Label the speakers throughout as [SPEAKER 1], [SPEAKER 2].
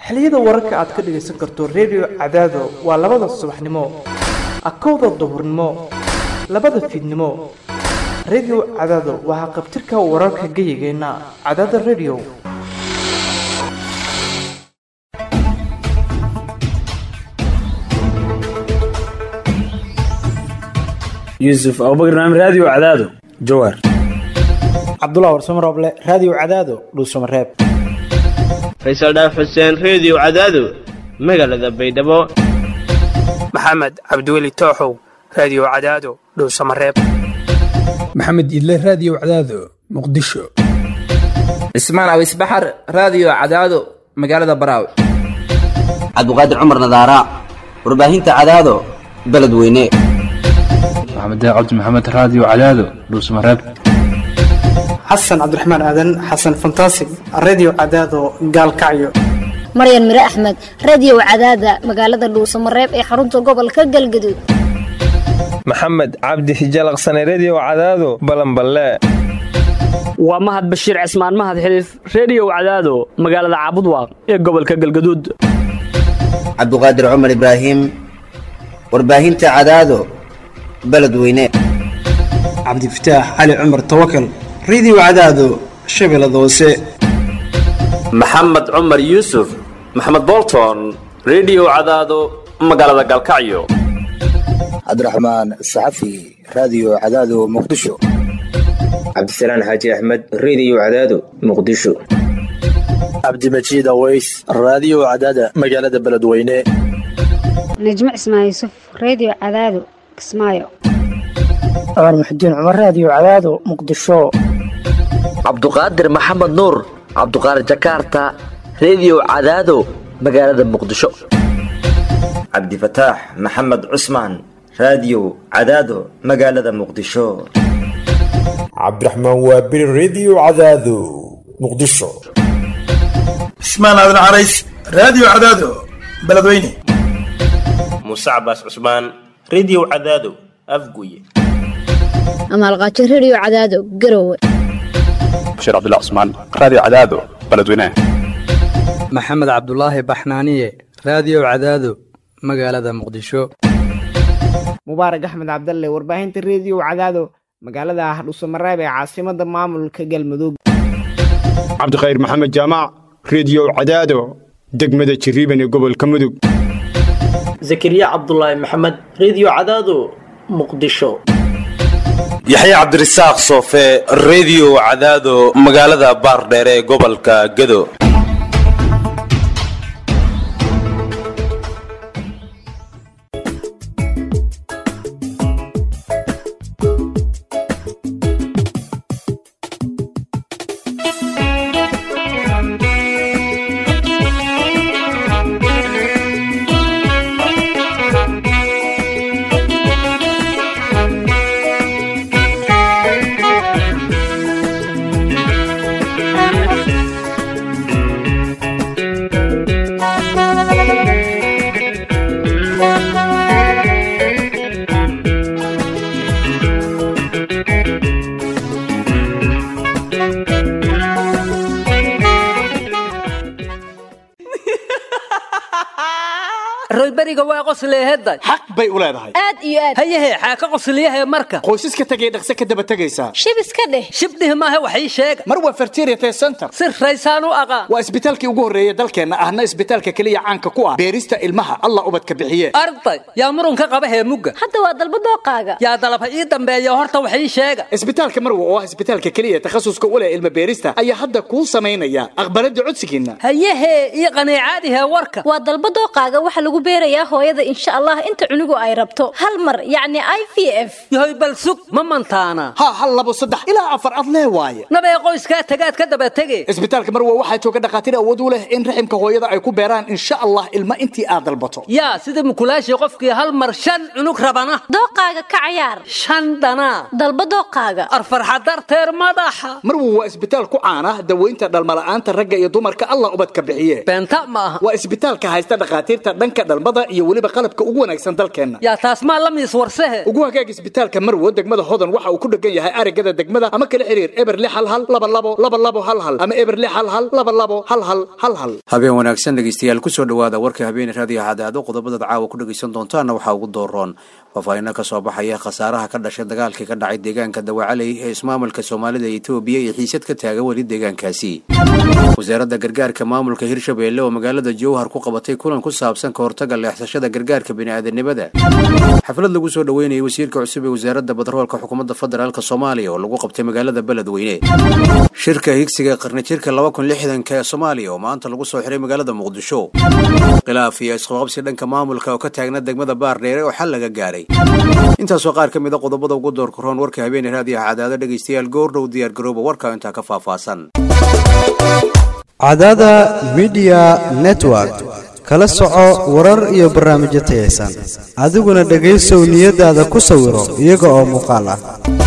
[SPEAKER 1] xilliyada wararka aad ka dhagaysan karto redio cadaado waa labada subaxnimo akowda duhurnimo labada fiidnimo redio cadaado waa haqabtirka wararka geyigeenna cadaada redio
[SPEAKER 2] yuusuf abubakar naam raadiyo cadaado jawaar
[SPEAKER 3] cabdullah warsamo rooble raadiyo cadaado dhuusamareeb
[SPEAKER 4] faysal dhaaf xuseen reediyo cadaado magaalada baydhabo
[SPEAKER 5] maxamed cabdiweli tooxow raadiyo cadaado dhuusamareeb
[SPEAKER 6] maxamed idle raadiyo cadaado muqdisho
[SPEAKER 7] cismaan awis baxar raadiyo cadaado magaalada baraawe
[SPEAKER 8] cabdiqaadir cumar nadaara warbaahinta cadaado beledweyne
[SPEAKER 9] maxamed cabdi maxamed raadiyo cadaado dhuusamareeb
[SPEAKER 3] xasan cabdiraxmaan aadan xasan fantaasig reediyo cadaado gaalkacyo
[SPEAKER 10] maryan mire axmed reediyo cadaada magaalada dhuusamareeb ee xarunta gobolka galgaduud
[SPEAKER 11] maxamed cabdi hijalaqsane reediyo cadaado balanballe
[SPEAKER 12] waa mahad bashiir cismaan mahad xiliif reediyo cadaado magaalada caabudwaaq ee gobolka galgaduud
[SPEAKER 8] cabduqaadir cumar ibraahim warbaahinta cadaado beledweyne
[SPEAKER 3] cabdifataax cali cumar tawakal reediyo cadaado shabeellada hoose
[SPEAKER 13] maxamed cumar yuusuf maxamed bolton reediyo cadaado magaalada galkacyo
[SPEAKER 14] cabdiraxmaan saxafi raadiyo cadaado muqdisho
[SPEAKER 15] cabdisalaan xaaji axmed reediyo cadaado muqdisho
[SPEAKER 16] cabdimajiid aweys raadiyo cadaada magaalada beledweyne
[SPEAKER 17] najmo cismaan yuusuf reediyo cadaado kismaayo
[SPEAKER 18] cumar muxudiin cumar raadiyo cadaado muqdisho
[SPEAKER 19] cabduqaadir maxamed nuur cabduqaadir jakaarta reediyo cadaado magaalada muqdisho
[SPEAKER 20] cabdifataax maxamed cusmaan raadiyo cadaado magaalada muqdisho
[SPEAKER 21] cabdiraxmaan waabiri reediyo cadaado muqdisho
[SPEAKER 22] cismaan aadan carays raadiyo cadaado beledweyne
[SPEAKER 13] muuse cabaas cusmaan reediyo cadaado afguye
[SPEAKER 10] amaalqaajo reediyo cadaado garowe
[SPEAKER 23] bashir cabdullah cusmaan raadiyo cadaado beledweyne
[SPEAKER 24] maxamed cabdulaahi baxnaaniye raadiyo cadaado magaalada muqdisho
[SPEAKER 25] mubaarak axmed cabdalle warbaahinta reediyo cadaado magaalada dhuusamareeb ee caasimada maamulka galmudug
[SPEAKER 26] cabdikhayr maxamed jaamac reediyo cadaado degmada jiriiban ee gobolka mudug
[SPEAKER 27] zakariya cabdulaahi maxamed reediyo cadaado muqdisho
[SPEAKER 28] yaxye cabdirasaaq soofe reediyo cadaado magaalada baardheer ee gobolka gedo
[SPEAKER 29] royberiga waa qosleeheday
[SPEAKER 22] xaq bay u leedahay
[SPEAKER 29] aad iyo aad hayahe xaaka qosliyahe marka
[SPEAKER 22] qoysaska tegay dhaqse ka daba tegaysaa
[SPEAKER 29] shib iska dheh shibdhih maaha wax ii sheega
[SPEAKER 22] mar waa fertiriate center
[SPEAKER 29] si raysaan u aqaan
[SPEAKER 22] waa isbitaalkii ugu horreeya dalkeenna ahna isbitaalka keliya caanka ku ah beerista ilmaha allah ubadka bixiye
[SPEAKER 29] arday yaa murunka qaba heemugga
[SPEAKER 10] hadda waa dalba dooqaaga
[SPEAKER 29] yaa dalaba ii dambeeya horta wax ii sheega
[SPEAKER 22] isbitaalka marwa oo ah isbitaalka keliya takhasuska u leh ilma beerista ayaa hadda kuu samaynaya aqbalada codsigiinna
[SPEAKER 29] hayahe ii qaniicaadihe warka
[SPEAKER 10] waa dalba dooqaaga waxa lagu beerayaa hooyada insha allah inta cunugu ay rabto hal mar yacni i v f
[SPEAKER 29] yahoy bal sug ma mantaana
[SPEAKER 22] ha hal labo saddex ilaa afar ad lee waaye
[SPEAKER 29] nabee qoyskaa tagaad ka daba tege
[SPEAKER 22] isbitaalka marwa waxaa jooga dhakhaatiir awood u leh in raximka hooyada ay ku beeraan insha allah ilma intii aad dalbato
[SPEAKER 29] yaa sida mukulaashii qofkii hal mar shan cunug rabana
[SPEAKER 10] dooqaaga ka cayaar
[SPEAKER 29] shan dhanaa
[SPEAKER 10] dalba dooqaaga
[SPEAKER 29] arfarxa darteer madaxa
[SPEAKER 22] marwa waa isbitaal ku caana daweynta dhalmala'aanta ragga iyo dumarka allah ubadka bixiye
[SPEAKER 29] beenta ma aha
[SPEAKER 22] waa isbitaalka haysta dhakhaatiirta dhanka dhalma dhalmada iyo weliba qalabka ugu wanaagsan dalkeenna
[SPEAKER 29] yaa taas maa la miis warsehe
[SPEAKER 22] ugu hagaag isbitaalka marwo degmada hodan waxa uu ku dhegan yahay arigada degmada ama kala xiriir eber lix hal hal laba labo laba labo hal hal ama eber lix hal hal laba labo hal hal hal hal
[SPEAKER 1] habeen wanaagsan dhegeystayaal kusoo dhawaada warka habeen raadiyo cadaado qodobadaad caawa ku dhegeysan doontaana waxaa ugu dooroon faahfaahinno ka soo baxaya khasaaraha ka dhashay dagaalkii ka dhacay deegaanka dawacaley ee ismaamulka soomaalida etoobiya iyo xiisad ka taaga weli deegaankaasi wasaaradda gargaarka maamulka hirshabeelle oo magaalada jowhar ku qabatay kulan ku saabsan ka hortaga leexsashada gargaarka bini'aadanimada xaflad lagu soo dhoweynayay wasiirka cusub ee wasaaradda batroolka xukuumadda federaalk soomaaliya oo lagu qabtay magaalada beledweyne shirka higsiga qarni jirka laba kun lixdanka ee soomaaliya oo maanta lagu soo xiray magaalada muqdisho khilaaf iyo isqabqabsi dhanka maamulka oo ka taagna degmada baardheere oo xal laga gaaray intaasoo qaar ka mid a qodobada ugu doorka roon warka habeeney raadiyaha cadaado dhegaystayaal goordhow diyaar garooba warka intaa ka faahfaahsan
[SPEAKER 2] cadaada midiya network kala soco warar iyo barnaamijyo tayaysan adiguna dhegaysow niyadaada ku sawiro iyaga oo muuqaal ah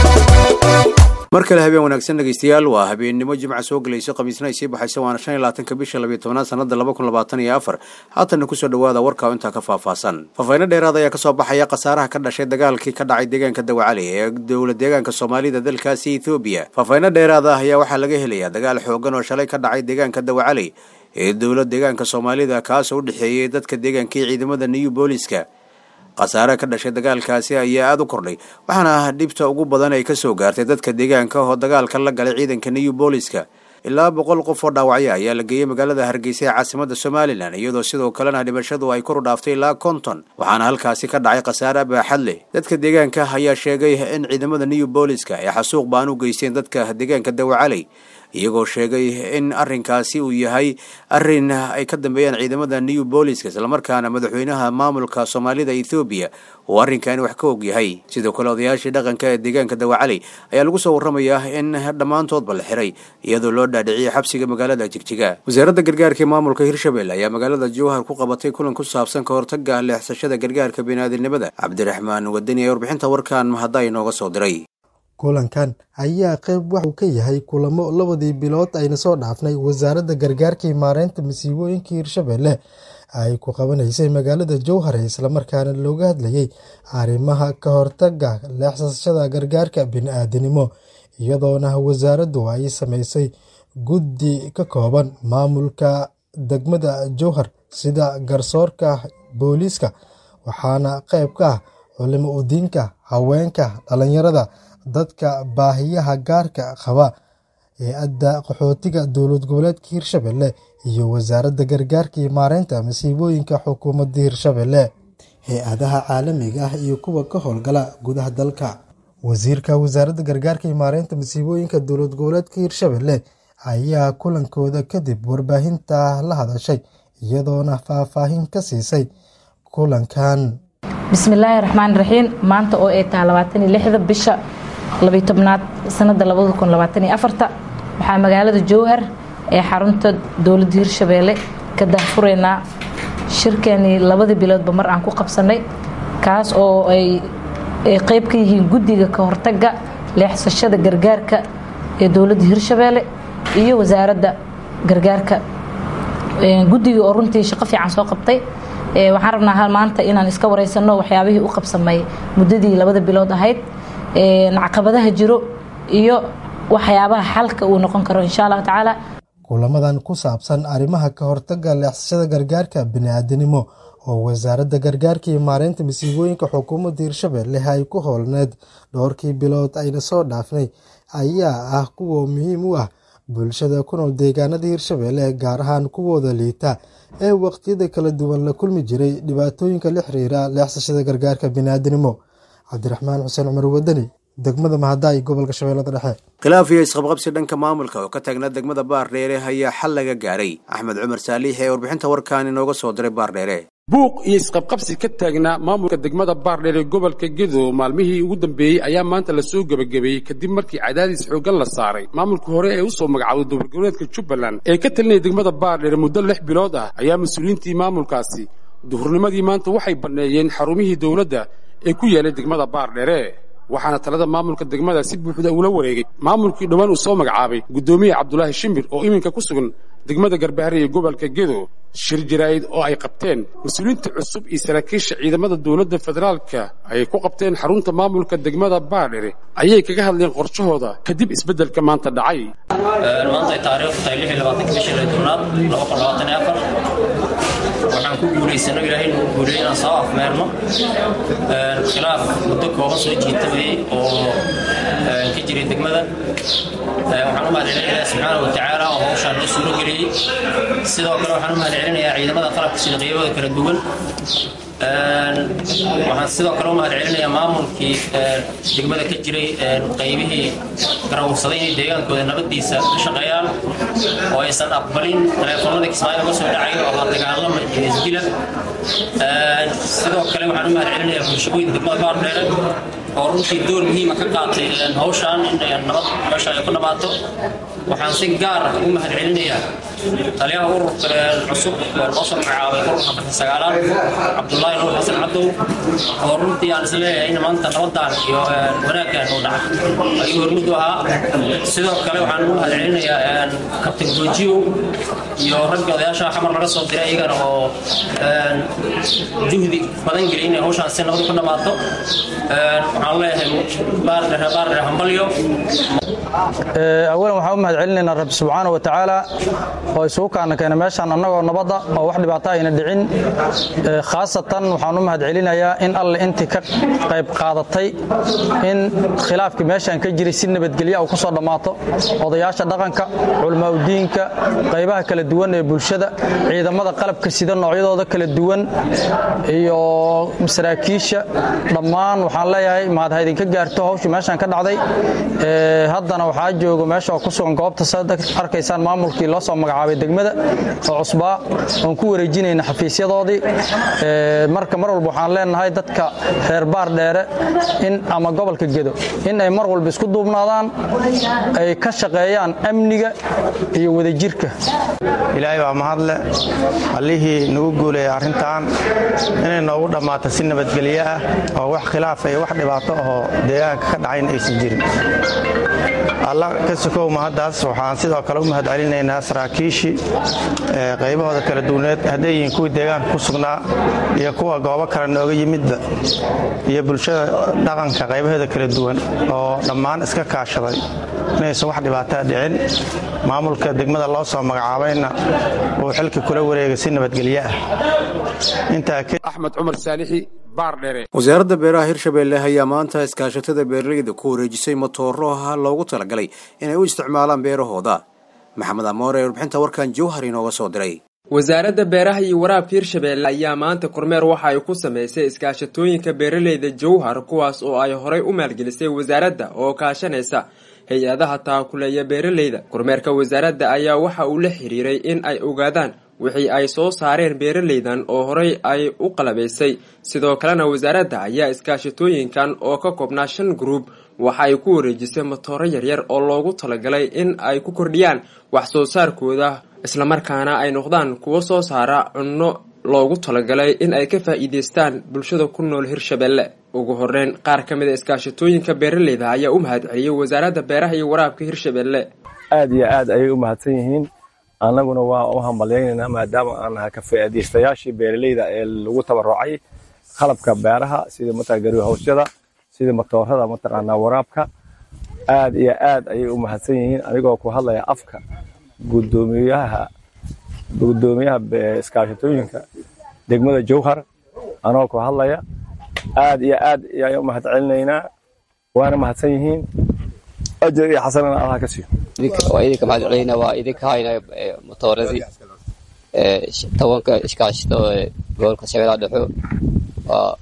[SPEAKER 1] mar kale habeen wanaagsan dhegaystayaal waa habeennimo jimca soo gelayso khamiisna ay sii baxayso waana shan iyo labaatanka bisha labiyo tobnaad sanada laba kun labaatan iyo afar haatanna kusoo dhawaada warka oo intaa ka faahfaahsan faahfaahinno dheeraad ayaa kasoo baxaya khasaaraha ka dhashay dagaalkii ka dhacay deegaanka dawacali ee dowla deegaanka soomaalida dalkaasi ethoobiya faahfaahinno dheeraad ah ayaa waxaa laga helayaa dagaal xoogan oo shalay ka dhacay deegaanka dawacali ee dowla deegaanka soomaalida kaasoo u dhexeeyey dadka deegaanka iyo ciidamada new booliska khasaare ka dhashay dagaalkaasi ayaa aada u kordhay waxaana dhibta ugu badan ay kasoo gaartay dadka deegaanka oo dagaalka la galay ciidanka new booliska ilaa boqol qof oo dhaawacyo ayaa la geeyey magaalada hargeysa ee caasimada somalilan iyadoo sidoo kalena dhimashadu ay koru dhaaftay ilaa konton waxaana halkaasi ka dhacay khasaare baaxad leh dadka deegaanka ayaa sheegay in ciidamada new booliska ay xasuuq baan u geysteen dadka deegaanka dawacaley iyagoo sheegay in arrinkaasi uu yahay arrin ay ka dambeeyaan ciidamada new booliska islamarkaana madaxweynaha maamulka soomaalida ethoobiya uu arrinkani wax ka og yahay sidoo kale odayaashii dhaqanka ee deegaanka dawacaley ayaa lagu soo warramayaa in dhammaantoodba la xiray iyadoo loo dhaadhiciyay xabsiga magaalada jigjiga wasaaradda gargaarka ee maamulka hirshabelle ayaa magaalada jowhar ku qabatay kulan ku saabsan ka hortaga leexsashada gargaarka bini'aadanimada cabdiraxmaan wadani ee warbixinta warkan mahadda inooga soo diray
[SPEAKER 4] kulankan ayaa qayb waxuu ka yahay kulamo labadii bilood ayna soo dhaafnay wasaaradda gargaarka iyo maareynta masiibooyinka hirshabelle ay ku qabanaysay magaalada jowhar islamarkaana looga hadlayay arrimaha ka hortaga leexsashada gargaarka bini-aadanimo iyadoona wasaaraddu ay sameysay guddi ka kooban maamulka degmada jowhar sida garsoorka booliiska waxaana qayb ka ah culimo udiinka haweenka dhalinyarada dadka baahiyaha gaarka qaba hay-adda qaxootiga dowlad goboleedka hirshabelle iyo wasaaradda gargaarka iyo maareynta masiibooyinka xukuumadda hirshabelle hay-adaha caalamiga ah iyo kuwa ka howlgala gudaha dalka wasiirka wasaaradda gargaarka iyo maareynta masiibooyinka dowlad goboleedka hirshabelle ayaa kulankooda kadib warbaahinta la hadashay iyadoona faahfaahin ka siisay kulankan
[SPEAKER 5] bismillaahi raxmaan raxiim maanta oo ay tahay labaatan iyo lixda bisha labiyo tobnaad sanada labada kun labaatan iyo afarta waxaa magaalada jowhar ee xarunta dowladda hirshabeelle ka daahfureynaa shirkeenii labadii biloodba mar aan ku qabsanay kaas oo ay qeyb ka yihiin guddiga ka hortaga leexsashada gargaarka ee dowladda hirshabeelle iyo wasaaradda gargaarka guddiga oo runtii shaqo fiican soo qabtay waxaan rabnaa maanta inaan iska wareysano waxyaabihii u qabsamay muddadii labada bilood ahayd caqabadaha jiro iyo waxyaabaha xalka uu noqon karo insha allahu tacaala
[SPEAKER 4] kulamadan ku saabsan arrimaha ka hortaga leexsashada gargaarka bini-aadanimo oo wasaaradda gargaarka iyo maareynta masiibooyinka xukuumadda hirshabelle ay ku howlneed dhowrkii bilood ayna soo dhaafnay ayaa ah kuwa muhiim u ah bulshada ku nool deegaanada hirshabelle gaar ahaan kuwooda liita ee waqtiyada kala duwan la kulmi jiray dhibaatooyinka la xiriira leexsashada gargaarka biniaadanimo cabdiraxmaan xuseen cumar wadani degmada mahadaay gobolka shabeellada dhexe
[SPEAKER 1] khilaaf iyo isqabqabsi dhanka maamulka oo ka taagnaa degmada baardheere ayaa xal laga gaaray axmed cumar saaliix ee warbixinta warkan inooga soo diray baardheere
[SPEAKER 6] buuq iyo isqabqabsi ka taagnaa maamulka degmada baardheere gobolka gedo maalmihii ugu dambeeyey ayaa maanta lasoo gebagabeeyey kadib markii cadaadis xooggan la saaray maamulkii hore ee usoo magacawday dowladgoboleedka jubbaland ee ka talinaya degmada baardheere muddo lix bilood ah ayaa mas-uuliyiintii maamulkaasi duhurnimadii maanta waxay banneeyeen xarumihii dowladda ee ku yaalay degmada baardheere waxaana talada maamulka degmada si buuxda ula wareegay maamulkii dhowaan uu soo magacaabay guddoomiye cabdulaahi shimbir oo iminka ku sugan degmada garbahare ee gobolka gedo shir jaraa'id oo ay qabteen mas-uuliyiinta cusub iyo saraakiisha ciidamada dowladda federaalka ay ku qabteen xarunta maamulka degmada baardhere ayay kaga hadleen qorshahooda kadib isbeddelka maanta dhacay
[SPEAKER 3] maanta ay taariikhdu tahay lix iyo labaatanka bishii tobnaad laba kun labaatan iyo afar waxaan ku guulaysano ilaahay nagu guuliyey inaan soo afmeerno khilaaf muddo kooban soo jiitamayey oo ka jiray degmada waxaan u mahadcelinayaa subxaana wa tacaala oo hawshaan noo suuro geliyey sidoo kale waxaan u mahadcelinayaa ciidamada qalabka sida qiibada kala duwan waxaan sidoo kale u mahadcelinayaa maamulkii degmada ka jiray qaybihii garawursaday inay deegaankooda nabadiisa ka shaqeeyaan oo aysan aqbalin teleefoonada kismaayo uga soo dhacayo oo la dagaalama iyo isdila sidoo kale waxaan u mahadcelinayaa bulshooyinka degmada baardheere oo runtii door muhiima ka qaatay hawshaan in nabad meesha ay ku dhammaato waxaan si gaar ah ugu mahadcelinayaa taliyaha ururka cusub oo loo soo magacaabay ururka afarta sagaalaad cabdullaahi nuur xasan cadow oo runtii aan isleeyahay in maanta nabadan iyo wanaaggan uu dhacay ayuu hormud u ahaa sidoo kale waxaan ugu mahadcelinayaa kabtan goojiyow iyo ragga odayaasha xamar laga soo diray iyagana oo juhdi badan geliyay inay hawshaan si nabad ku dhammaato waxaan leeyahay baardhere baardhere hambalyo
[SPEAKER 7] awalan waxaan u mahadcelinaynaa rabbi subxaana wa tacaala oo isugu kaana keena meeshaan annagoo nabadda oo wax dhibaato ayna dhicin khaasatan waxaan u mahadcelinayaa in alle intii ka qayb qaadatay in khilaafkii meeshaan ka jiray si nabadgelya uu ku soo dhammaato odayaasha dhaqanka culamaauddiinka qaybaha kala duwan ee bulshada ciidamada qalabka sida noocyadooda kala duwan iyo saraakiisha dhammaan waxaan leeyahay mahad ha idinka gaarto hawshii meeshaan ka dhacday haddana waxaa joogo meesha oo ku sugan goobta saad arkaysaan maamulkii loo soo magacaabay degmada oo cusbaa oon ku wareejinayna xafiisyadoodii marka mar walba waxaan leenahay dadka reer baar dheere in ama gobolka gedo in ay mar walba isku duubnaadaan ay ka shaqeeyaan amniga iyo wadajirka
[SPEAKER 8] ilaahay waa mahadle allihii nagu guuleeyay arrintan inay noogu dhammaato si nabadgelyo ah oo wax khilaaf iyo wax dhibaato ahoo deegaanka ka dhacayn aysan jirin alla ka sokow mahaddaas waxaan sidoo kale u mahadcelinaynaa saraakiishii qaybahooda kala duwaneed hadday yihiin kuwii deegaanka ku sugnaa iyo kuwa goobo kale nooga yimidba iyo bulshada dhaqanka qaybaheeda kala duwan oo dhammaan iska kaashaday inaysan wax dhibaataa dhicin maamulka degmada loo soo magacaabayna uu xilka kula wareegay si nabadgelyo ah
[SPEAKER 6] axmed cumar saalixi baardhere
[SPEAKER 1] wasaaradda beeraha hirshabeelle ayaa maanta iskaashatada beeralayda ku wareejisay matooro ah loogu talagalay inay u isticmaalaan beerahooda maxamed amoore ee warbixinta warkan jowhar inooga soo diray
[SPEAKER 9] wasaaradda beeraha iyo waraabka hirshabeelle ayaa maanta kormeer waxa ay ku samaysay iskaashatooyinka beeralayda jowhar kuwaas oo ay horay u maalgelisay wasaaradda oo kaashanaysa hay-adaha taakuleeya beeralayda kormeerka wasaaradda ayaa waxa uu la xiriiray in ay ogaadaan wixii ay soo saareen beeralaydan oo horey ay u qalabaysay sidoo kalena wasaaradda ayaa iskaashatooyinkan oo ka koobnaa shan gruub waxa ay ku wareejisay matooro yaryar oo loogu talagalay in ay ku kordhiyaan wax soo saarkooda islamarkaana ay noqdaan kuwo soo saara cunno loogu talagalay in ay ka faa'iideystaan bulshada ku nool hirshabelle ugu horeyn qaar ka mid a iskaashatooyinka beeralayda ayaa u mahadceliyey wasaaradda beeraha iyo waraabka hirshabelle
[SPEAKER 11] aad iyo aad ayay u mahadsan yihiin annaguna waa u hambalyaynayna maadaama aan nahay ka faa'iidaystayaashii beeralayda ee lagu tabarucay qalabka beeraha sida mataqaa garihowsyada sida matoorada mataqaanaa waraabka aad iyo aad ayay u mahadsan yihiin anigoo ku hadlaya afka gudoomiyaha gudoomiyaha iskaashatooyinka degmada jowhar anoo ku hadlaya aad iyo aad ayaan u mahadcelinaynaa waana mahadsan yihiin ajar iyo xasanana allah ka siiyo
[SPEAKER 12] waa idinka mahadcelina waa idinka hayna motooradii tobanka iskaashito gobolka shabeellaha dhexo waa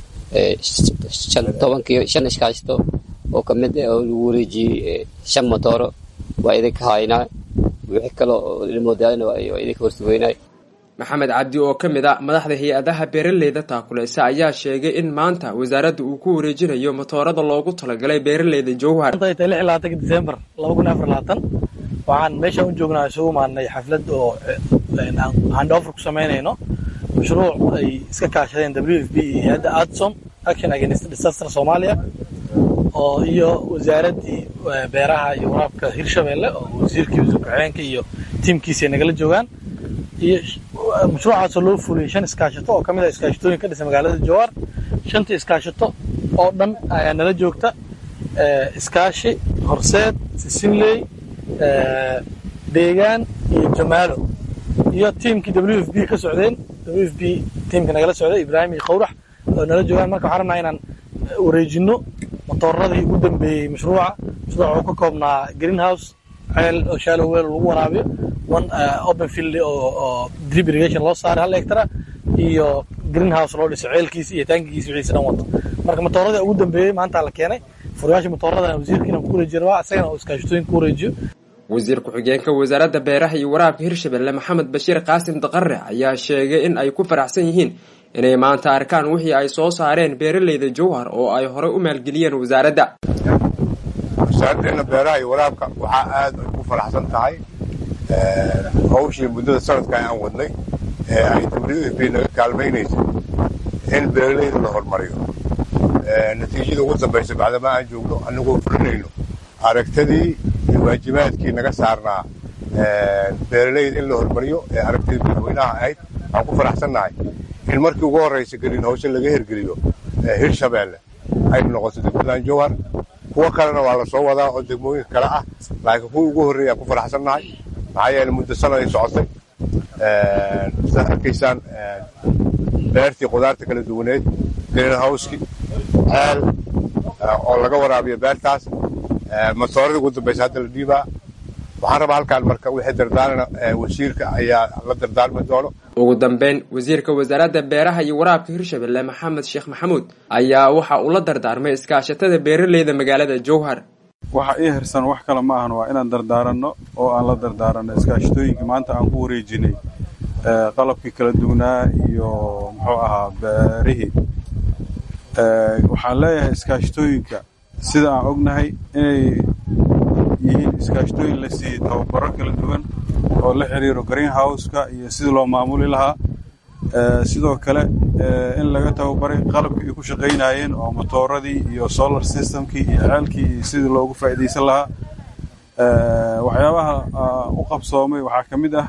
[SPEAKER 12] tobankii shan iskaashito oo kamid oo lagu wareejiyey shan motooro waa idinka haynaa wixii kale oo ilmoodaalina waa idinka horsugeynay
[SPEAKER 9] maxamed cabdi oo ka mid a madaxda hay-adaha beeralayda taakuleysa ayaa sheegay in maanta wasaaradda uu ku wareejinayo matoorada loogu talagalay beeralayda jowhar
[SPEAKER 14] december waxaan meeshaan u joognaa isugu maadnay xaflad oo handoffer ku samaynayno mashruuc ay iska kaashadeen w f b iyo hay-adda adsom action against disaster soomaaliya oo iyo wasaaraddii beeraha iyo waraabka hirshabelle oo wasiirkii wasiir ku-xigeenka iyo tiimkiisa ay nagala joogaan iyo mashruucaasoo loo fuliyey shan iskaashato oo ka mid ah iskaashatooyin ka dhisa magaalada jawaar shantii iskaashato oo dhan ayaa nala joogta iskaashi horseed sisinley deegaan iyo jamaalo iyo tiimkii w f b ka socdeen w f b tiimka nagala socday ibraahim iyo khawrax oo nala joogaan marka waxaan rabnaa inaan wareejinno matooradii ugu dambeeyey mashruuca mashruuca wuxuu ka koobnaa greenhouse ceel oo shallow well lagu waraabiyo one open field oo drip irrigation loo saaray hal hectara iyo greenhouse loo dhiso ceelkiisa iyo taankigiisa wixiisa dhan wato marka matooradii ugu dambeeyey maanta la keenay furayaasha matooradana wasiirkiina ku wareejiyo rabaa isagana uu iskaashatooyin ku wareejiyo
[SPEAKER 9] wasiir ku-xigeenka wasaaradda beeraha iyo waraabka hirshabelle maxamed bashiir qaasim daqare ayaa sheegay in ay ku faraxsan yihiin inay maanta arkaan wixii ay soo saareen beeraleyda jowhar oo ay horey u maalgeliyeen wasaaradda
[SPEAKER 13] wasaaraddeena beeraha iyo waraabka waxaa aad ay ku faraxsan tahay hawshii muddada sanadka aan wadnay ee ay w f b naga kaalmaynaysay in beeraleyda la hormariyo natiijada ugu dambaysa bacdama aan joogno annagoo fulinayno aragtadii iyo waajibaadkii naga saarnaa beeraleyda in la hormariyo ee aragtidii madaxweynaha ahayd aan ku faraxsannahay in markii ugu horraysa gelin hawse laga hirgeliyo hirshabeelle ay noqoto degmadan jowhar kuwo kalena waa la soo wadaa oo degmooyinka kale ah laakiin kuwii ugu horreeya aan ku faraxsannahay maxaa yeele muddo sanaday socotay sidaad arkaysaan beertii qudaarta kala duwaneed green howskii ceel oo laga waraabiyo beertaas matooradii ugu dambaysa hadda la dhiibaa waxaan rabaa halkaan marka wixii dardaarana wasiirka ayaa la dardaarmi doono
[SPEAKER 9] ugu dambeyn wasiirka wasaaradda beeraha iyo waraabka hirshabelle maxamed sheekh maxamuud ayaa waxa uu la dardaarmay iskaashatada beeraleyda magaalada jowhar
[SPEAKER 15] waxa ii hirsan wax kale ma ahan waa inaan dardaaranno oo aan la dardaaranno iskaashatooyinkii maanta aan ku wareejinay qalabkii kala duwanaa iyo muxuu ahaa beerihii waxaan leeyahay iskaashatooyinka sida aan ognahay inay yihiin iskaashatooyin la siiyey tababaro kala duwan oo la xiriiro greenhouse-ka iyo sidii loo maamuli lahaa sidoo kale in laga tababaray qalabkii ay ku shaqaynayeen oo matooradii iyo solar systemkii iyo ceelkii iyo sidii loogu faa'iidaysan lahaa waxyaabaha u qabsoomay waxaa ka mid ah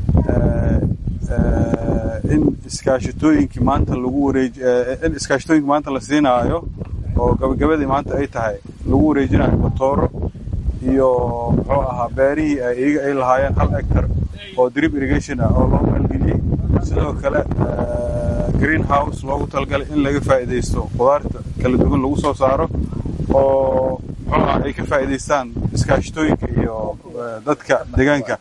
[SPEAKER 15] in iskaashatooyinkii maanta lagu wareej in iskaashatooyinka maanta la siinaayo oo gabagabadii maanta ay tahay lagu wareejinayo matooro iyo muxuu ahaa beerihii ay iyaga ay lahaayeen hal hectar oo drip irrigation ah oo loo maalgeliyey sidoo kale green house loogu talagalay in laga faa'iidaysto qudaarta kala duwan lagu soo saaro oo muxuu ahaa ay ka faa'iidaystaan iskaashatooyinka iyo dadka deegaanka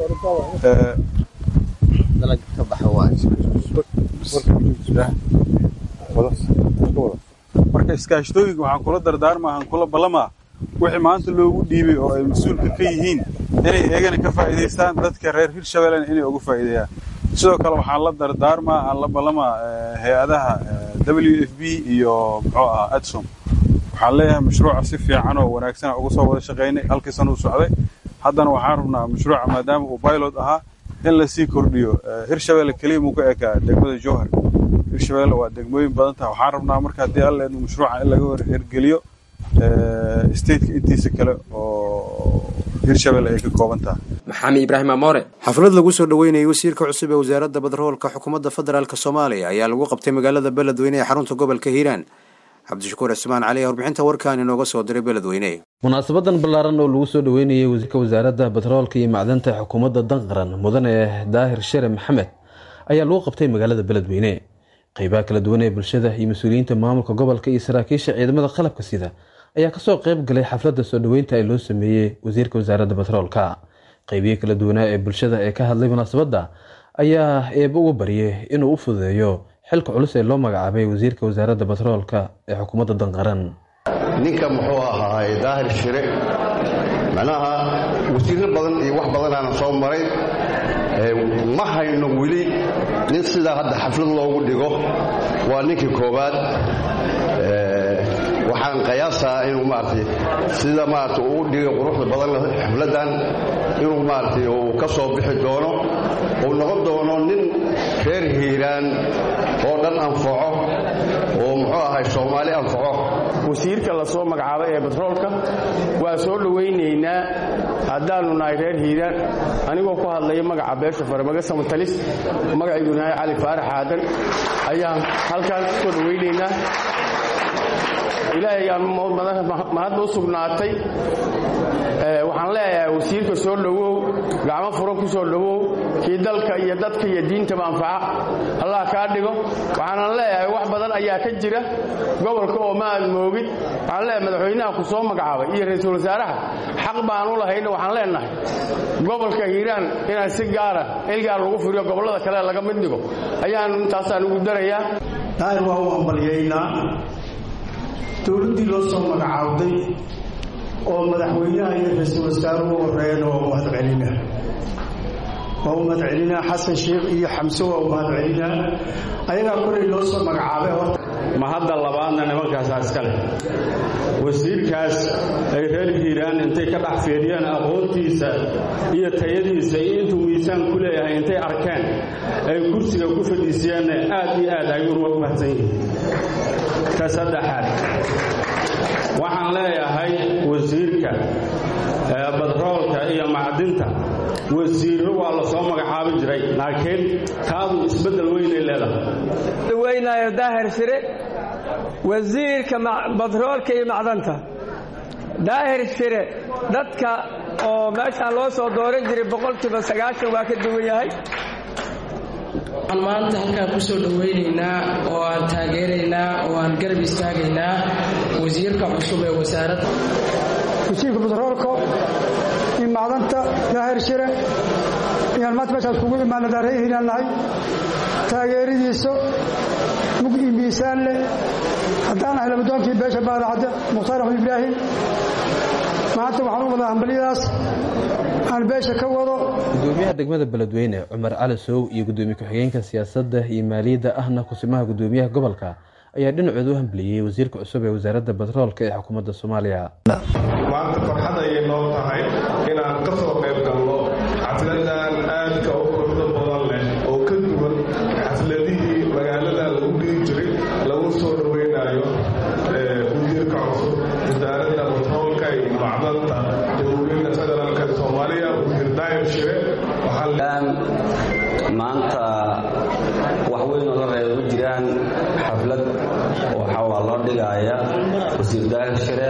[SPEAKER 15] marka iskaashatooyinka waxaan kula dardaarmaa aan kula ballamaa wixii maanta loogu dhiibay oo ay mas-uulka ka yihiin inay eegana ka faa'iidaystaan dadka reer hirshabellena inay uga faa'iideeyaan sidoo kale waxaan la dardaarmaa aan la ballamaa hay-adaha w f b iyo muxuu ahaa adsom waxaan leeyahay mashruuca si fiican oo wanaagsan uga soo wada shaqaynay halkii sana u socday haddana waxaan rabnaa mashruuca maadaama uu pilot ahaa in lasii kordhiyo hirshabelle keliya muu ka ekaa degmada jowhar hirshabelle waa degmooyin badan taha waxaan rabnaa marka haddii alla idmo mashruuca in laga hirgeliyo stateka intiisa kale oo hirshabelle ay ka kooban tahay
[SPEAKER 9] maxamed ibraahim amoore
[SPEAKER 1] xaflad lagu soo dhoweynayay wasiirka cusub ee wasaaradda batroolka xukuumadda federaalk soomaaliya ayaa lagu qabtay magaalada beledweyne ee xarunta gobolka hiiraan cabdishakuur cismaan cali ee warbixinta warkaan inooga soo diray beledweyne
[SPEAKER 16] munaasabadan ballaaran oo lagu soo dhoweynayay wasiirka wasaaradda batroolka iyo macdanta xukuumadda danqaran mudane daahir shere maxamed ayaa lagu qabtay magaalada beledweyne qeybaha kala duwan ee bulshada iyo mas-uuliyiinta maamulka gobolka iyo saraakiisha ciidamada qalabka sida ayaa kasoo qayb galay xafladda soo dhoweynta ee loo sameeyey wasiirka wasaaradda batroolka qeybiyo kala duwanaa ee bulshada ee ka hadlay munaasabadda ayaa eeba uga baryay inuu u fududeeyo xilka culus ee loo magacaabay wasiirka wasaaradda batroolka ee xukuumadda danqaran
[SPEAKER 17] ninka muxuu ahaay daahir shire macnaha wasiirro badan iyo wax badanaana soo maray ma hayno weli nin sidaa hadda xaflad loogu dhigo waa ninkii koowaad waxaan qiyaasaa inuu maaragtay sida maaragtay uu dhigay quruxda badan leh xafladdan inuu maaragtay uu ka soo bixi doono uu noqon doono nin reer hiiraan oo dhan anfaco oo muxuu ahay soomaali anfaco
[SPEAKER 18] wasiirka la soo magacaabay ee batroolka waa soo dhowaynaynaa haddaannu nahay reer hiiraan anigoo ku hadlaya magaca beesha farmaga samatalis magaciiguu nahay cali faarax aadan ayaan halkaan ku soo dhowaynaynaa ilaahay aan mahadda u sugnaatay waxaan leeyahay wasiirka soo dhowow gacmo furan ku soo dhowow kii dalka iyo dadka iyo diintaba anfaca allah kaa dhigo waxaanan leeyahay wax badan ayaa ka jira gobolka oo ma aad moogid waxaan leeyahay madaxweynaha ku soo magacaabay iyo ra-iisul wasaaraha xaq baan u lahayna waxaan leenahay gobolka hiiraan inaan si gaara ilgaar lagu furiyo gobollada kale laga mid dhigo ayaan intaasaan ugu darayaa
[SPEAKER 19] daahir waa u ambalyaynaa dowladdii loo soo magacaawday oo madaxweynaha iyo ra-iisul wasaaruhu horeeyeen waa u mahadcelinaa waa u mahadcelinaa xasan sheekh iyo xamse waa u mahadcelinaa ayagaa kolay loo soo magacaabay horta
[SPEAKER 18] ma hadda labaadna nimankaasaa iska leh wasiirkaas ay reer hiiraan intay ka dhex fiiriyeen aqoontiisa iyo tayadiisa iyo intuu miisaan ku leeyahay intay arkeen ay kursiga ku fadhiisiyeenna aad iyo aad ayuuna u mahadsan yihiin ka saddexaad waxaan leeyahay wasiirka badroolka iyo macdinta wasiirro waa la soo magacaabi jiray laakiin taadu isbeddel weynay leedahay
[SPEAKER 20] weynayo daahir shire wasiirka badroolka iyo macdanta daahir shire dadka oo meeshaan loo soo dooran jiray boqolkiiba sagaashan waa ka duwan yahay
[SPEAKER 21] waxaan maanta halkaan ku soo dhowaynaynaa oo aan taageeraynaa oo aan garab istaagaynaa wasiirka cusub ee wasaaradda
[SPEAKER 19] wasiirka batroolka iyo macdanta daahir shire ayaan maanta meeshaas kugu imaana daaray hiiraan nahay taageeradiisa mug iyo miisaan leh haddaan ahay labadoonkii beesha baadacadda mukhtaar axmed ibraahim maanta waxaan u wadaa hambalyadaas aan beesha ka wado
[SPEAKER 16] gudoomiyaha degmada beledweyne cumar cali sow iyo gudoomiye ku-xigeenka siyaasadda iyo maaliyadda ahna kusimaha gudoomiyaha gobolka ayaa dhinacooda u hambaliyey wasiirka cusub ee wasaaradda batroolka ee xukuumadda soomaaliya
[SPEAKER 23] maanta farxad ayay noo tahay inaan ka soo qayb galno xafladan aadka u quruxda badan leh oo ka duwan xafladihii magaalada lagu dhigi jiray lagu soo dhoweynayo wasiirka cusub wasaaradda batroolka iyo macdanta jamhuuriyadda federaalk soomaaliya wasiir daahir shire
[SPEAKER 24] maanta wax weyn oo la reeba ma jiraan xaflad waxaa loo dhigaya wasiir daahir shire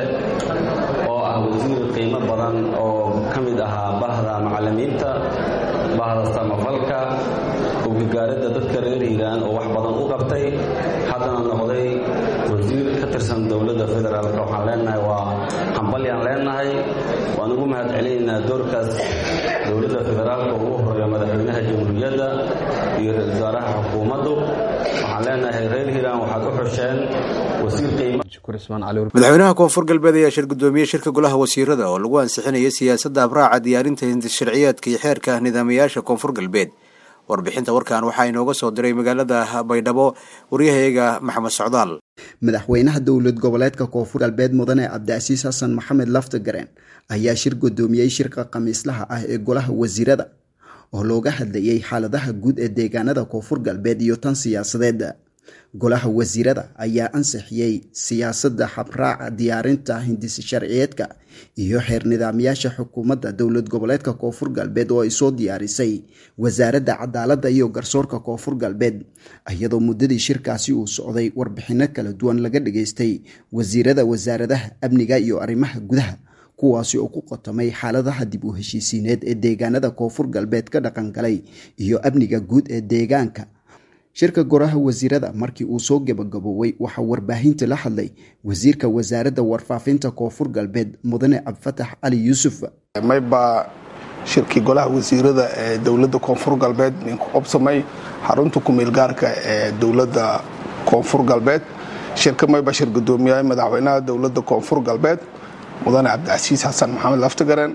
[SPEAKER 24] oo ah wasiir qiimo badan oo ka mid ahaa bahda macallimiinta bahda samafalka ugagaaradda dadka reer hiiraan oo wax badan u qabtay haddana noqday wasiir ka tirsan dowladda federaalk waxaan leenahay waa hambalyaan leenahay waan ugu mahad celinaynaa doorkaas dowladda federaalka ugu horeeya madaxweynaha jamhuuriyadda iyo ra-isul wasaaraha xukuumaddu waxaan leenahay reer hiiraan waxaad u xusheen wasiir qiimo
[SPEAKER 1] madaxweynaha koonfur galbeed ayaa shir gudoomiye shirka golaha wasiirada oo lagu ansixinaya siyaasadda abraaca diyaarinta hindisharciyaadka iyo xeerka nidaamayaasha koonfur galbeed warbixinta warkan waxaa inooga soo diray magaalada baydhabo waryahayaga maxamed socdaal
[SPEAKER 25] madaxweynaha dowlad goboleedka koonfur galbeed mudane cabdicasiis xasan maxamed laftagareen ayaa shir gudoomiyey shirka khamiislaha ah ee golaha wasiirada oo looga hadlayay xaaladaha guud ee deegaanada koonfur galbeed iyo tan siyaasadeed golaha wasiirada ayaa ansixiyey siyaasadda habraaca diyaarinta hindisi sharciyeedka iyo xeer nidaamyaasha xukuumadda dowlad goboleedka koonfur galbeed oo ay soo diyaarisay wasaaradda cadaaladda iyo garsoorka koonfur galbeed iyadoo muddadii shirkaasi uu socday warbixino kala duwan laga dhageystay wasiirada wasaaradaha amniga iyo arrimaha gudaha kuwaasi oo ku qotomay xaaladaha dib u heshiisiineed ee deegaanada koonfur galbeed ka dhaqangalay iyo amniga guud ee deegaanka shirka goraha wasiirada markii uu soo gebagabooway waxaa warbaahinta la hadlay wasiirka wasaaradda warfaafinta koonfur galbeed mudane cabdifatax cali yuusuf
[SPEAKER 23] maybaa shirkii golaha wasiirada ee dowladda koonfur galbeed ninku qobsamay xarunta kumeelgaarka ee dowladda koonfur galbeed shirka mayba shir gudoomiyaha madaxweynaha dowladda koonfur galbeed mudane cabdicasiis xasan maxamed laftagaren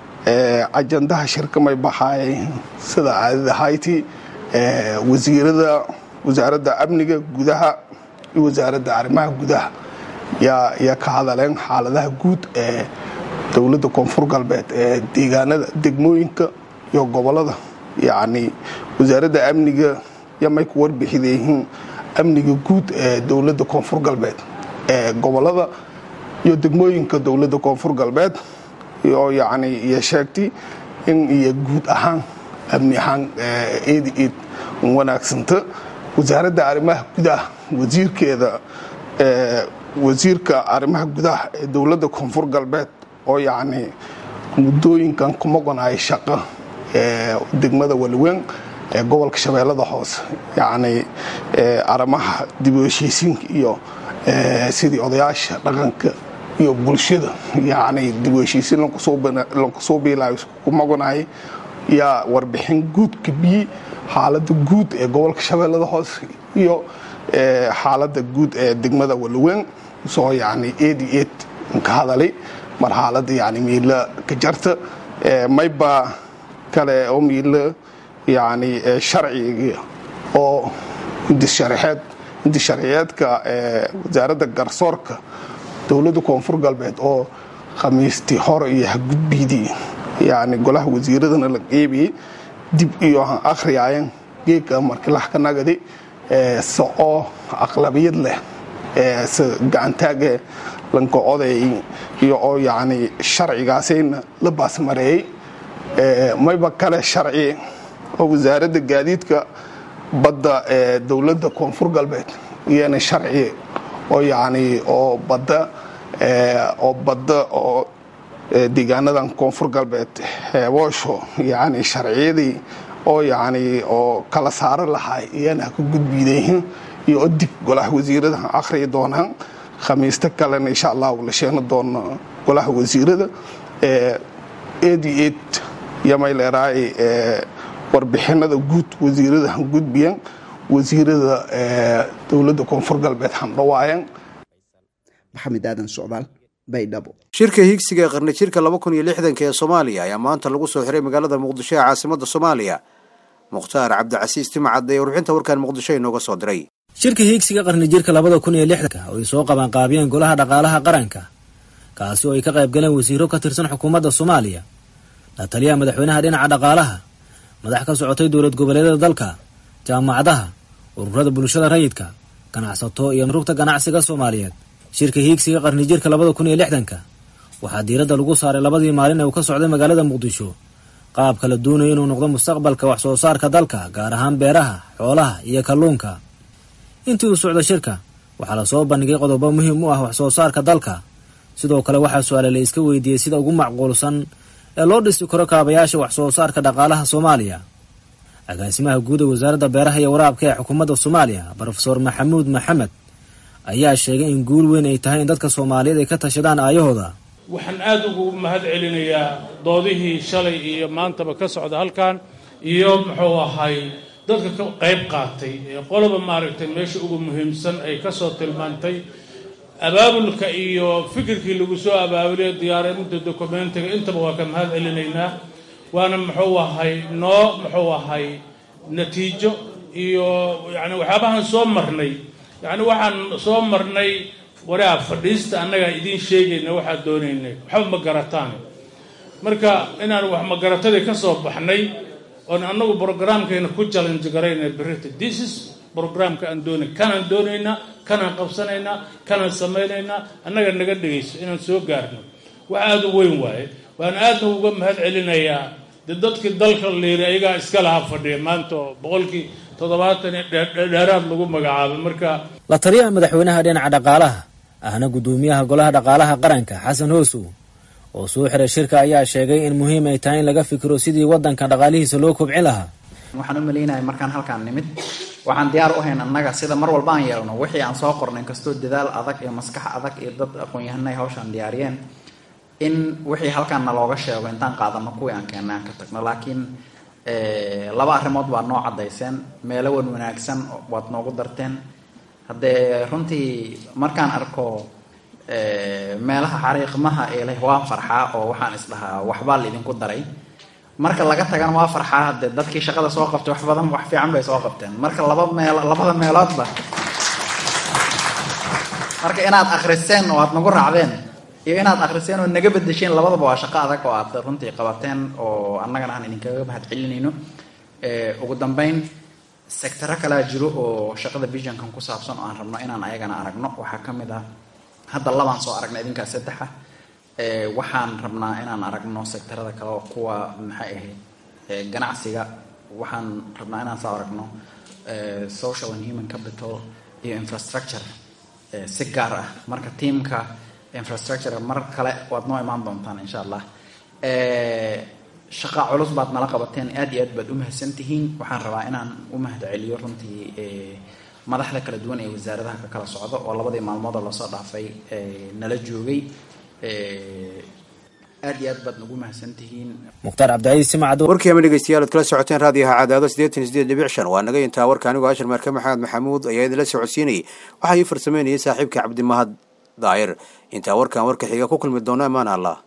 [SPEAKER 23] ajandaha shirka may baxaay sida caadada hayti wasiirada wasaaradda amniga gudaha iyo wasaaradda arrimaha gudaha yaa ka hadaleen xaaladaha guud ee dowladda koonfur galbeed ee deegaanada degmooyinka iyo gobolada yacni wasaaradda amniga yamay ku warbixidayihiin amniga guud ee dowladda koonfur galbeed ee gobolada iyo degmooyinka dowladda koonfur galbeed oo yacni iyo sheegtay in iyo guud ahaan amni ahaan eed eed wanaagsanta wasaaradda arrimaha gudaha wasiirkeeda wasiirka arrimaha gudaha ee dowladda koonfur galbeed oo yacni muddooyinkan ku maqonaya shaqo ee degmada waliweyn ee gobolka shabeellada hoose yacni arrimaha dib u heshiisiinka iyo sidii odayaasha dhaqanka iyo bulshada yacni dib u heshiisiin lankusoo biilaayo ku maqonaya yaa warbixin guud kabiyi xaaladda guud ee gobolka shabeellada hoose iyo xaaladda guud ee degmada waliweyn soo yacni eedi eed ka hadalay mar xaaladda yacni miila ka jarta mayba kale oo miila yacni sharciga oo indisharxeed indisharciyeedka wasaaradda garsoorka dowladda koonfur galbeed oo khamiistii hore iyo hagudbiidii yacni golaha wasiiradana la qeybiyey dib iyo han akhriyaayan geedka markilax ka nagadi se oo aqlabiyad leh se gacantaage lanka oday iyo oo yacni sharcigaasayna la baasmareeyey mayba kale sharci oo wasaaradda gaadiidka badda ee dowladda koonfur galbeed iyana sharci oo yacni oo badda oo badda oo deegaanadan koonfur galbeed heeboosho yacni sharciyadii oo yacni oo kala saaro lahay iyana ka gudbiidayihin iyo oo dib golaha wasiirada akhriyi doonaan khamiista kalena insha allahu la sheegna doono golaha wasiirada eed iyo eed yamay leeraay warbixinada guud wasiirada han gudbiyan wasiirada dowladda koonfur galbeed handhawaayan
[SPEAKER 25] maxamed aadan socdaal baydhabo
[SPEAKER 1] shirka higsiga ee qarni jirka laba kun iyo lixdanka ee soomaaliya ayaa maanta lagu soo xiray magaalada muqdisho ee caasimadda soomaaliya mukhtaar cabdicasiis timcad ee warbixinta warkaan muqdisho inooga soo diray
[SPEAKER 2] shirka hiigsiga qarni jirka labada kun iyo lixdanka oo ay soo qabanqaabiyeen golaha dhaqaalaha qaranka kaasi oo ay ka qayb galeen wasiiro ka tirsan xukuumadda soomaaliya la taliyaha madaxweynaha dhinaca dhaqaalaha madax ka socotay dowlad goboleedyada dalka jaamacadaha ururada bulshada rayidka ganacsato iyo rugta ganacsiga soomaaliyeed shirka hiigsiga qarni jirka labada kun iyo lixdanka waxaa diiradda lagu saaray labadii maalin ee uu ka socday magaalada muqdisho qaabka la doonayo inuu noqdo mustaqbalka wax soo saarka dalka gaar ahaan beeraha xoolaha iyo kalluunka intii uu socdo shirka waxaa lasoo bandhigay qodobo muhiim u ah wax soo saarka dalka sidoo kale waxaa su-aale la iska weydiiyey sida ugu macquulsan ee loo dhisi karo kaabayaasha wax soo saarka dhaqaalaha soomaaliya agaasimaha guud ee wasaaradda beeraha iyo waraabka ee xukuumadda soomaaliya brofeor maxamuud maxamed ayaa sheegay in guul weyn ay tahay in dadka soomaaliyeed ay ka tashadaan aayahooda
[SPEAKER 4] waxaan aada ugu mahad celinayaa doodihii shalay iyo maantaba ka socda halkan iyo muxuu ahay dadka ka qayb qaatay ee qoloba maaragtay meesha ugu muhiimsan ay kasoo tilmaantay abaabulka iyo fikirkii lagu soo abaabulay diyaarinta dokumentiga intaba waa ka mahad celinaynaa waana muxuu ahay noo muxuu ahay natiijo iyo yani waxyaabahaan soo marnay yacni waxaan soo marnay waraa fadhiista annagaa idiin sheegayna waxaad doonaynay waxba ma garataan marka inaan wax magaratadii ka soo baxnay oon annagu brograamkeena ku challenge garayna berita this is brograamka aan doonay kanaan doonaynaa kanaan qabsanaynaa kanaan samaynaynaa annaga naga dhegayso inaan soo gaarno wax aada u weyn waaye waan aadna uga mahad celinayaa de dadkii dalka liiri ayagaa iska lahaa fadhiya maanta oo boqolkii toddobaatan dheeraad lagu magacaabay marka
[SPEAKER 2] la taliyaha madaxweynaha dhinaca dhaqaalaha ahna guddoomiyaha golaha dhaqaalaha qaranka xasan hoosow oo soo xiray shirka ayaa sheegay in muhiim ay tahay in laga fikiro sidii waddanka dhaqaalihiisa loo kobcin lahaa
[SPEAKER 5] waxaan u malaynaya markaan halkaan nimid waxaan diyaar u hayn annaga sida mar walba aan yeelno wixii aan soo qornay inkastoo dadaal adag iyo maskax adag iyo dad aqoon-yahanay hawshaan diyaariyeen in wixii halkaan nalooga sheego intaan qaadano kuwii aan keena aan ka tagno laakiin laba arrimood baad noo caddayseen meelo wan wanaagsan waad noogu darteen haddee runtii markaan arko meelaha xariiqmaha eeleh waan farxaa oo waxaan isdhahaa waxbaa laidinku daray marka laga tagana waa farxaa hadee dadkii shaqada soo qabtay wax badan wax fiican bay soo qabteen marka laba meel labada meeloodba marka inaad akhriseen oo aad nagu raacdeen iyo inaad akhriseen oo naga bedesheen labadaba waa shaqo adag oo aad runtii qabateen oo annagana aan idinkaga mahad celinayno ugu dambeyn sectaro kalaa jiro oo shaqada visionkan ku saabsan oo aan rabno inaan ayagana aragno waxaa ka mid ah hadda labaan soo aragnay idinkaa saddexa waxaan rabnaa inaan aragno sectarada kale oo kuwa maxay ahayd ganacsiga waxaan rabnaa inaan soo aragno social and human capital iyo infrastructure si gaar ah marka tiamka infrastructure mar kale waad noo imaan doontaan insha allah shaqa culus baad nala qabateen aad iyo aad baad u mahadsantihiin waxaan rabaa inaan u mahad celiyo runtii madaxda kala duwan ee wasaaradaha ka kala socdo oo labadii maalmood oo lasoo dhaafay nala joogay aad iyo aad baad nagu mahadsantihiin
[SPEAKER 2] mukhtaar cabdicaiis simacad
[SPEAKER 1] warkii ama dhegeystayaal ad kala socoteen raadiyaha cadaado siddeetan iyo sideed dhibic shan waa naga intaa warka anigoo ashar marke maxamed maxamuud ayaa idinla socodsiinayay waxaa ii farsameynayay saaxiibka cabdimahad daayir intaa warkan warka xiga ku kulmi doona amaan allah